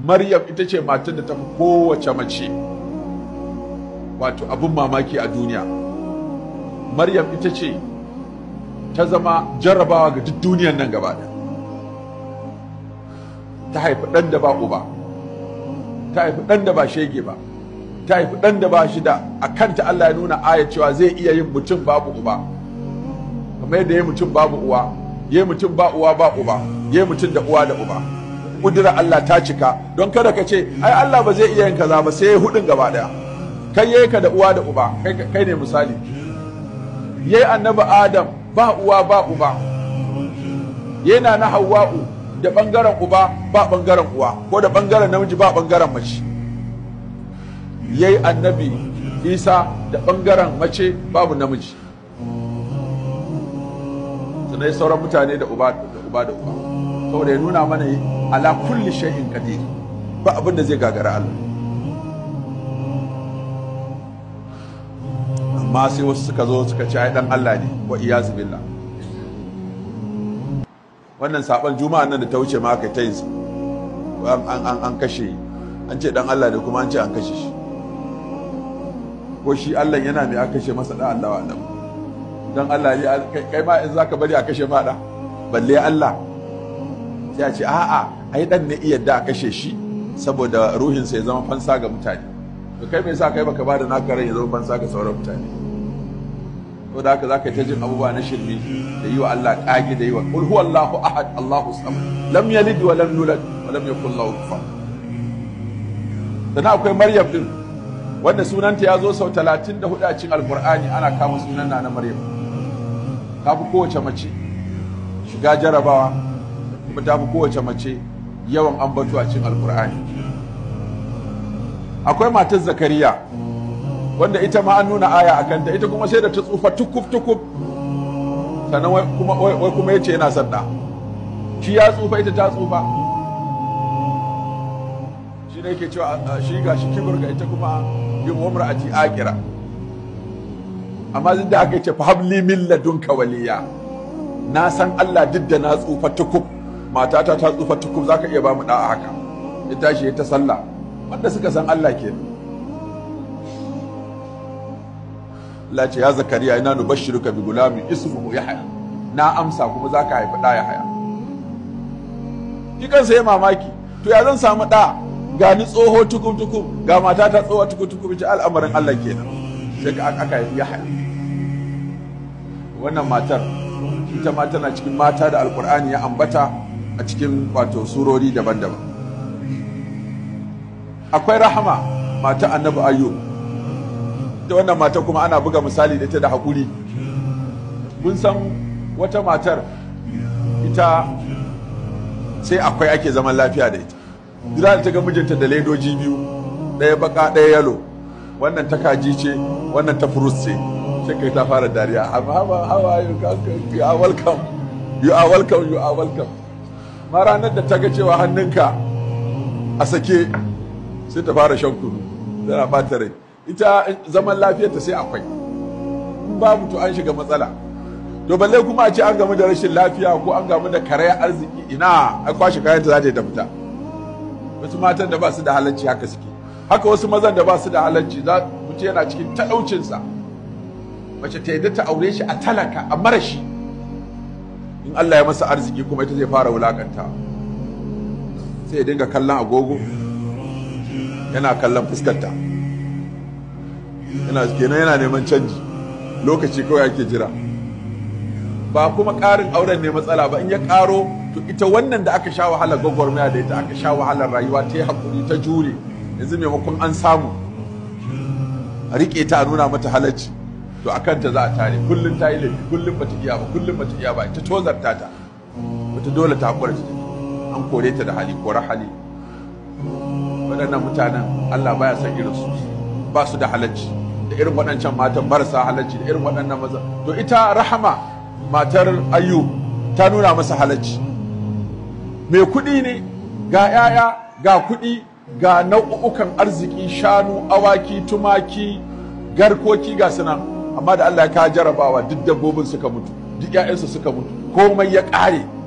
maryam ita ce matar da ta fi kowace mace wato abin mamaki a duniya maryam ita ce ta zama jarrabawa ga duk duniyan nan gaba ɗaya ta haifi ɗan da ba uba ta haifi ɗan da ba shege ba ta haifi ɗan da ba shi da a kanta Allah ya nuna aya cewa zai iya yin mutum babu uba kamar yadda ya mutum babu uwa ya mutum ba uwa ba uba ya mutum da uwa da uba kudura Allah ta cika don kada ka ce ai Allah ba zai iya yin kaza ba sai ya hudun gaba daya kai yayi ka da uwa da uba kai kai ne misali yayi annabi Adam ba uwa ba uba yana na Hawwa'u da bangaren uba ba bangaren uwa ko da bangaren namiji ba bangaren mace yayi annabi Isa da bangaren mace babu namiji sannan sauran mutane da uba da uba da uba saboda ya nuna mana ala kulli shay'in qadir ba abin da zai gagara Allah amma sai wasu suka zo suka ci ai dan Allah ne wa iyazu billah wannan saban juma'an nan da ta wuce ma aka ta yin an an an kashe an ce dan Allah ne kuma an ce an kashe shi ko shi Allah yana mai aka kashe masa da Allah wa Allah dan Allah ne kai ma in zaka bari a kashe ma da balle Allah sai a ce a'a ai dan ne iya da kashe shi saboda ruhinsa ya zama fansa ga mutane to kai me yasa kai baka bada naka rai ya zama fansa ga sauran mutane to da haka zaka ta jin abubuwa na shirme da yi wa Allah kage da yi wa qul huwallahu ahad Allahu samad lam yalid wa lam yulad wa lam yakul lahu kufuwan sannan akwai Maryam din wanda sunanta ya zo sau 34 a cikin Alkur'ani ana kama sunan na Maryam ta fi kowace mace shiga jarabawa kuma ta fi kowace mace yawan ambato a cikin alkur'ani akwai matar zakariya wanda ita ma an nuna aya a kanta ita kuma sai da ta tsufa tukuf tukuf sannan wai kuma yace yana son da shi ya tsufa ita ta tsufa shi ne yake cewa shi ga shi kibir ga ita kuma yin umra a akira amma zai da aka ce fa habli min ladunka waliya na san Allah duk da na tsufa tukuf matata ta tsufa tukub za ka iya ba mu da'a haka ya tashi ta sallah wanda suka san Allah ke Allah ce ya zakariya ina nubashshiruka bi gulami ismuhu yahya na amsa kuma za ka haifi ɗa yahya shi kansa ya mamaki to ya zan samu ɗa ga ni tsoho tukub tukub ga matata tsoho tukub tukub ce al'amarin Allah kenan sai ka aka haifi yahya wannan matar ita ma tana cikin mata da alkur'ani ya ambata a cikin wato surori daban-daban akwai rahama mata annabi ayyub ita wannan mata kuma ana buga misali da ita da haƙuri mun san wata matar ita sai akwai ake zaman lafiya da ita duk da ta ga mijinta da ledoji biyu ɗaya baka ɗaya yalo wannan ta kaji ce wannan ta furus ce sai kai ta fara dariya amma how are you you are welcome you are welcome you are welcome ma ranar da ta ga cewa hannunka a sake sai ta fara shan kunu tana bata rai ita zaman lafiyarta sai akwai in babu to an shiga matsala to balle kuma a ce an gamu da rashin lafiya ko an gamu da karayar arziki ina a kwashe kayanta za ta yi ta fita wasu matan da ba su da halarci haka suke haka wasu mazan da ba su da halarci za mutum yana cikin talaucinsa mace ta yadda ta aure shi a talaka a marashi in Allah ya masa arziki kuma ita zai fara wulakanta sai ya dinga kallon agogo yana kallon fuskarta yana kenan yana neman canji lokaci kawai ake jira ba kuma ƙarin auren ne matsala ba in ya ƙaro to ita wannan da aka sha wahalar gwagwarmaya da ita aka sha wahalar rayuwa ta yi haƙuri ta jure yanzu maimakon an samu a riƙe ta a nuna mata halarci to a kanta za a tare kullum ta yi laifi kullum bata iya ba kullum bata iya ba ita tozarta ta wata dole ta haƙura ta an kore ta da hali kora hali waɗannan mutanen Allah baya san irin su ba su da halacci da irin waɗancan matan marasa halacci da irin waɗannan maza to ita rahama matar ayyu ta nuna masa halacci mai kuɗi ne ga 'ya'ya ga kuɗi ga nau'ukan arziki shanu awaki tumaki garkoki ga sunan amma da Allah ya ka jarabawa duk dabbobin suka mutu duk ƴaƴansu suka mutu komai ya ƙare